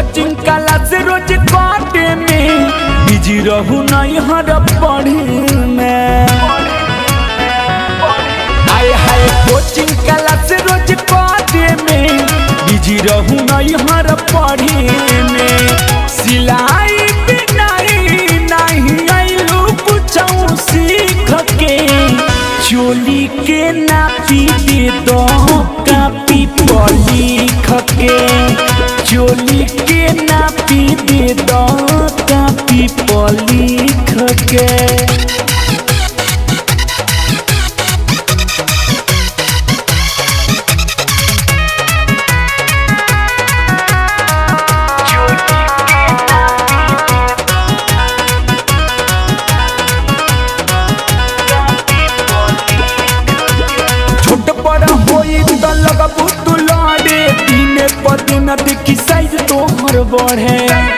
coaching class रोज काटे में busy रहू नहीं हर पढ़े में हाय हाय कोचिंग क्लास रोज काटे में बिजी रहू नहीं हर पढ़े में सिलाई बिनाई नहीं आइलू कुछ सीख के चोली के नापी दे दो कापी पर लिख के चोली के नापी दे दो कापी पर लिख के छोट पर होई त लगबू तू लड़े दिने पर दिन देखी साइज तोहर बढ़े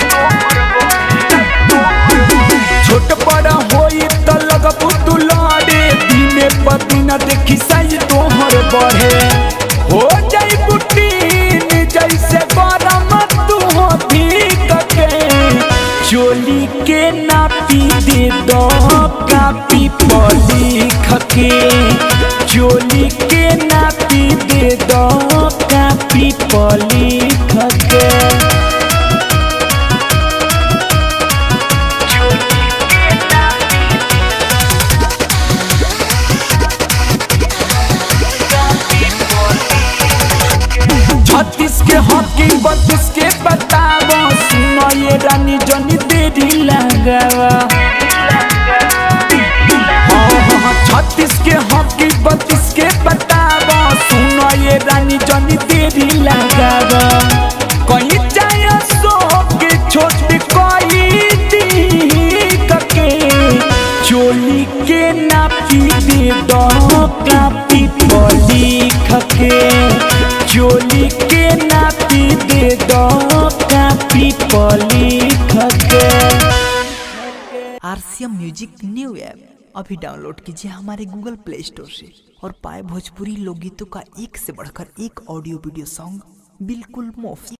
छोट पर होई त लगबू तू लड़े दिने पर दिन देखी साइज तोहर बढ़े हो जाई बुटीन जैसे गरम तू हो भीग के चोली के नापी दे दो कापी पर लिख के चोली के नापी दे दो कापी पर लिख के छत्तीस के हॉकी बत्तीस के बतावा सुनो ये रानी जनी देरी लगावा हाँ, हाँ, हाँ, छत्तीस के हॉकी बत्तीस के बतावा सुनो ये रानी जनी देरी लगावा कहीं जाए सो के छोट कोई दी के चोली के नापी दे दो कापी पर लिख के चोली के नापी दे दो कापी पर लिख के आरसीएम म्यूजिक न्यू ऐप अभी डाउनलोड कीजिए हमारे गूगल प्ले स्टोर से और पाए भोजपुरी लोकगीतों का एक से बढ़कर एक ऑडियो वीडियो सॉन्ग बिल्कुल मुफ्त